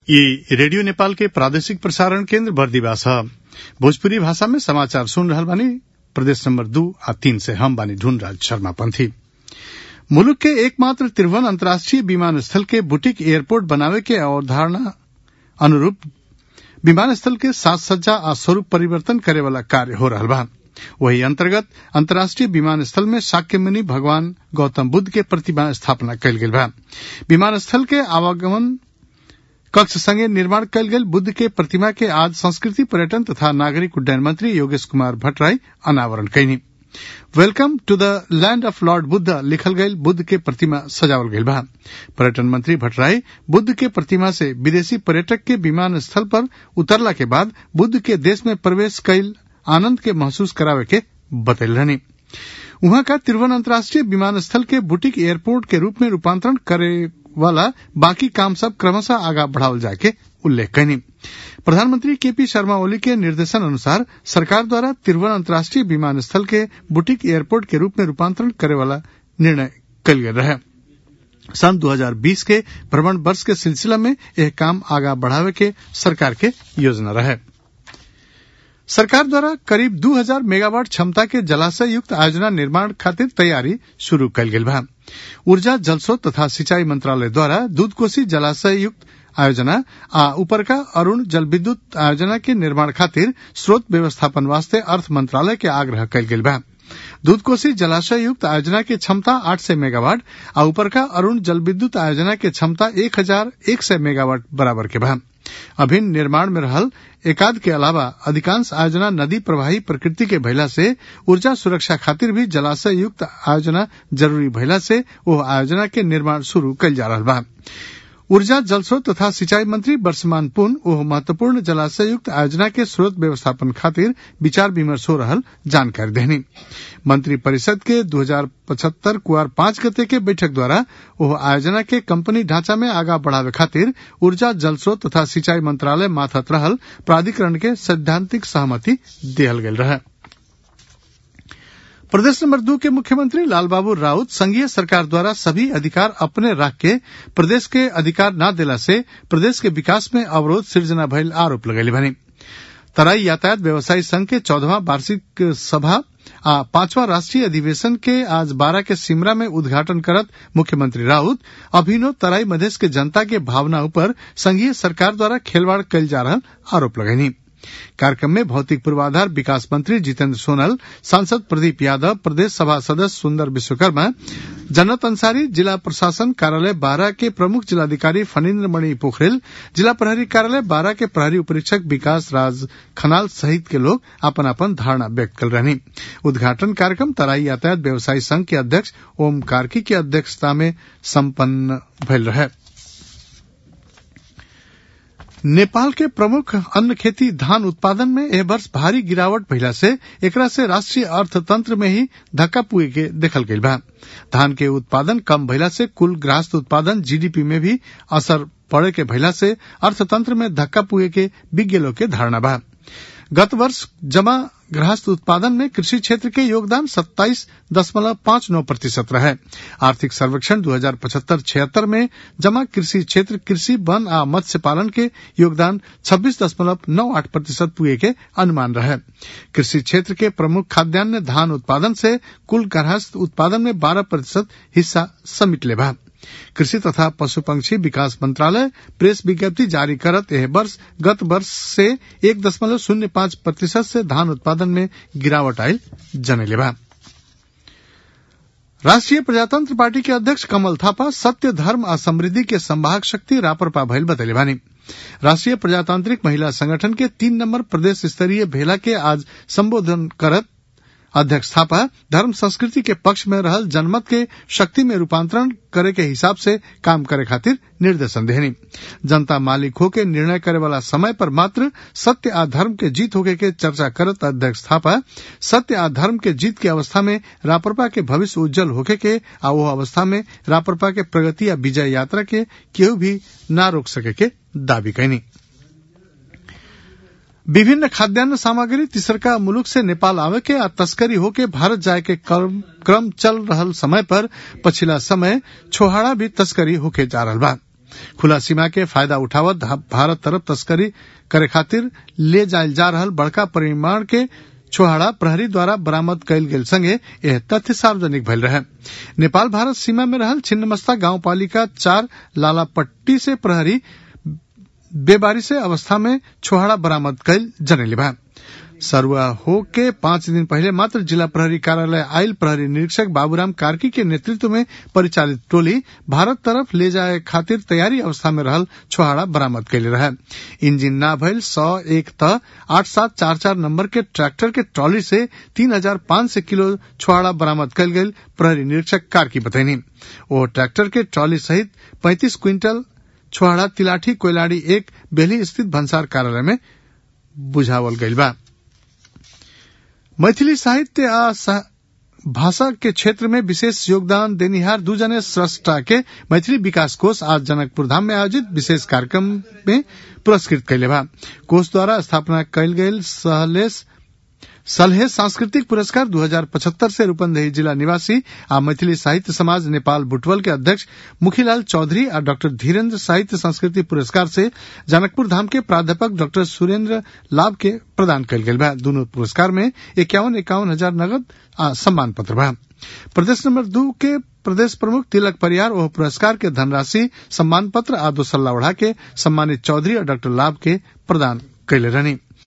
ई रेडियो नेपाल के प्रादेशिक प्रसारण केन्द्र बर्दिवास ह भोजपुरी भाषा में समाचार सुन रहल बानी प्रदेश नंबर दू आ तीन से हम बानी ढूंढराज शर्मा पंथी मुलुक के एकमात्र तिरवन अंतर्राष्ट्रीय विमानस्थल के बुटीक एयरपोर्ट बनावे के अवधारणा अनुरूप विमानस्थल के साज सज्जा आ स्वरूप परिवर्तन करे वाला कार्य हो रहल बा वही अंतर्गत अंतर्राष्ट्रीय विमानस्थल में शाक्य मुनि भगवान गौतम बुद्ध के प्रतिमा स्थापना कयल गेल बा विमानस्थल के आवागमन कक्ष संगे निर्माण कयल गेल बुद्ध के प्रतिमा के आज संस्कृति पर्यटन तथा नागरिक उड्डयन मंत्री योगेश कुमार भट्टराई अनावरण कयनी welcome to the land of lord Buddha लिखल गयल बुद्ध के प्रतिमा सजावल गयल बा पर्यटन मंत्री भट्टराई बुद्ध के प्रतिमा से विदेशी पर्यटक के विमान स्थल पर उतरला के बाद बुद्ध के देश में प्रवेश कयल आनंद के महसूस करावे के बतैल रहनी उहाँ का तिरुवन अंतर्राष्ट्रीय विमानस्थल के बुटीक एयरपोर्ट के रूप में रूपांतरण करे वाला बाकी काम सब क्रमशः आगा बढ़ावल जाए के उल्लेख कयनी प्रधानमंत्री केपी शर्मा ओली के निर्देशन अनुसार सरकार द्वारा तिरुवन अंतर्राष्ट्रीय विमानस्थल के बुटीक एयरपोर्ट के रूप में रूपांतरण करे वाला निर्णय कल गेल रहे सन 2020 के भ्रमण वर्ष के सिलसिला में यह काम आगा बढ़ावे के सरकार के योजना रहे सरकार द्वारा करीब 2000 मेगावाट क्षमता के जलाशय युक्त आयोजना निर्माण खातिर तैयारी शुरू कयल गेल बा ऊर्जा जलस्रोत तथा सिंचाई मंत्रालय द्वारा दूधकोसी जलाशय युक्त आयोजना आ ऊपरका अरुण जल विद्युत आयोजना के निर्माण खातिर स्रोत व्यवस्थापन वास्ते अर्थ मंत्रालय के आग्रह कयल गेल बा दूधकोसी जलाशय युक्त आयोजना के क्षमता आठ सय मेगावाट आ ऊपरका अरुण जल विद्युत आयोजना के क्षमता एक हजार एक सय मेगावाट बराबर के बा अभिन्न निर्माण में रहल एकाद के अलावा अधिकांश आयोजना नदी प्रवाही प्रकृति के भइला से ऊर्जा सुरक्षा खातिर भी जलाशय युक्त आयोजना जरूरी भइला से वो आयोजना के निर्माण शुरू कयल जा रहा बा ऊर्जा जलस्रोत तथा सिंचाई मंत्री वर्षमान पुन ओह महत्वपूर्ण जलाशय युक्त आयोजना के स्रोत व्यवस्थापन खातिर विचार विमर्श हो रहल जानकारी देनी मंत्री परिषद के 2075 कुआर पांच गते के बैठक द्वारा ओह आयोजना के कंपनी ढांचा में आगा बढ़ावे खातिर ऊर्जा जलस्रोत तथा सिंचाई मंत्रालय माथत रहल प्राधिकरण के सैद्धांतिक सहमति दिहल गेल रहे प्रदेश नंबर दो के मुख्यमंत्री लालबाबू राउत संघीय सरकार द्वारा सभी अधिकार अपने रख के प्रदेश के अधिकार न देला से प्रदेश के विकास में अवरोध सृजना भइल आरोप लगैले भनी तराई यातायात व्यवसायी संघ के चौदहवा वार्षिक सभा आ पांचवा राष्ट्रीय अधिवेशन के आज बारह के सिमरा में उद्घाटन करत मुख्यमंत्री राउत अभिनव तराई मधेश के जनता के भावना ऊपर संघीय सरकार द्वारा खेलवाड़ कयल जा रहा आरोप लगैनी कार्यक्रम में भौतिक पूर्वाधार विकास मंत्री जितेंद्र सोनल सांसद प्रदीप यादव प्रदेश सभा सदस्य सुंदर विश्वकर्मा जन्नत अंसारी जिला प्रशासन कार्यालय बारह के प्रमुख जिलाधिकारी फणीन्द्र मणि पोखरेल जिला प्रहरी कार्यालय बारह के प्रहरी उपरीक्षक विकास राज खनाल सहित के लोग अपन अपन धारणा व्यक्त कर रहे उद्घाटन कार्यक्रम तराई यातायात व्यवसायी संघ के अध्यक्ष ओम कार्की की अध्यक्षता में सम्पन्न भयल रहे नेपाल के प्रमुख अन्न खेती धान उत्पादन में एह वर्ष भारी गिरावट भइला से एकरा से राष्ट्रीय अर्थतंत्र में ही धक्का पुगे के देखल गईल बा धान के उत्पादन कम भइला से कुल गृहस्थ उत्पादन जीडीपी में भी असर पड़े के भइला से अर्थतंत्र में धक्का पुगे के विज्ञ लोग के धारणा बा गत वर्ष जमा गृहस्थ उत्पादन में कृषि क्षेत्र के योगदान सत्ताईस दशमलव पांच नौ प्रतिशत रहे आर्थिक सर्वेक्षण दो हजार पचहत्तर छिहत्तर में जमा कृषि क्षेत्र कृषि वन आ मत्स्य पालन के योगदान छब्बीस दशमलव नौ आठ प्रतिशत पुए के अनुमान रहे कृषि क्षेत्र के प्रमुख खाद्यान्न धान उत्पादन से कुल गृहस्थ उत्पादन में बारह प्रतिशत हिस्सा समिट ले बा कृषि तथा पशु पंक्षी विकास मंत्रालय प्रेस विज्ञप्ति जारी करत यह वर्ष गत वर्ष से एक दशमलव शून्य पांच प्रतिशत से धान उत्पादन में गिरावट आयल जनेले बा राष्ट्रीय प्रजातंत्र पार्टी के अध्यक्ष कमल थापा सत्य धर्म आ समृद्धि के संवाहक शक्ति रापरपा भइल बतैले बानी राष्ट्रीय प्रजातांत्रिक महिला संगठन के तीन नंबर प्रदेश स्तरीय भेला के आज संबोधन करत अध्यक्ष थापा धर्म संस्कृति के पक्ष में रहल जनमत के शक्ति में रूपांतरण करे के हिसाब से काम करे खातिर निर्देशन देनी जनता मालिक होके निर्णय करे वाला समय पर मात्र सत्य आ धर्म के जीत होके के चर्चा करत अध्यक्ष थापा सत्य आ धर्म के जीत के अवस्था में रापरपा के भविष्य उज्जवल होके के आ वो अवस्था में रापरपा के प्रगति या विजय यात्रा के केहू भी न रोक सके के दावी कैनी विभिन्न खाद्यान्न सामग्री तीसरका मुलुक से नेपाल आवे के आ तस्करी होके भारत जाए के क्रम, क्रम चल रहल समय पर पछिला समय छोहाड़ा भी तस्करी होके जा रहल बा खुला सीमा के फायदा उठावत भारत तरफ तस्करी करे खातिर ले जायल जा रहल बड़का परिमाण के छोहाड़ा प्रहरी द्वारा बरामद कयल गेल संगे यह तथ्य सार्वजनिक भइल रहे नेपाल भारत सीमा में रहल छिन्नमस्ता गांव पालिका चार लालापट्टी से प्रहरी बेबारी से अवस्था में छोहाड़ा बरामद कयल जनेली बा सरुआ हो के पांच दिन पहले मात्र जिला प्रहरी कार्यालय आयल प्रहरी निरीक्षक बाबूराम कार्की के नेतृत्व में परिचालित टोली भारत तरफ ले जाए खातिर तैयारी अवस्था में रहल छोहाड़ा बरामद कैले रहे इंजिन ना भइल सौ एक त आठ सात चार चार नंबर के ट्रैक्टर के ट्रॉली से तीन हजार पांच सौ किलो छोहाड़ा बरामद कल गई प्रहरी निरीक्षक कार्की बतैनी वो ट्रैक्टर के ट्रॉली सहित पैंतीस क्विंटल छोहाड़ा तिलाठी कोयलाड़ी एक बेली स्थित भंसार कार्यालय में बुझावल गईल बा मैथिली साहित्य आ भाषा के क्षेत्र में विशेष योगदान देनिहार दू जने स्रष्टा के मैथिली विकास कोष आज जनकपुर धाम में आयोजित विशेष कार्यक्रम में पुरस्कृत कैले बा कोष द्वारा स्थापना कैल गेल सहलेस सलहे सांस्कृतिक पुरस्कार 2075 से रूपंदेही जिला निवासी आ मैथिली साहित्य समाज नेपाल बुटवल के अध्यक्ष मुखीलाल चौधरी आ डॉक्टर धीरेन्द्र साहित्य संस्कृति पुरस्कार से जनकपुर धाम के प्राध्यापक डॉक्टर सुरेन्द्र लाभ के प्रदान कयल गेल बा दोनों पुरस्कार में इक्यावन इक्यावन हजार नगद आ सम्मान पत्र बा प्रदेश नंबर दू के प्रदेश प्रमुख तिलक परियार ओह पुरस्कार के धनराशि सम्मान पत्र आ दोसर लावड़ा के सम्मानित चौधरी और डॉक्टर लाभ के प्रदान कैले रहनी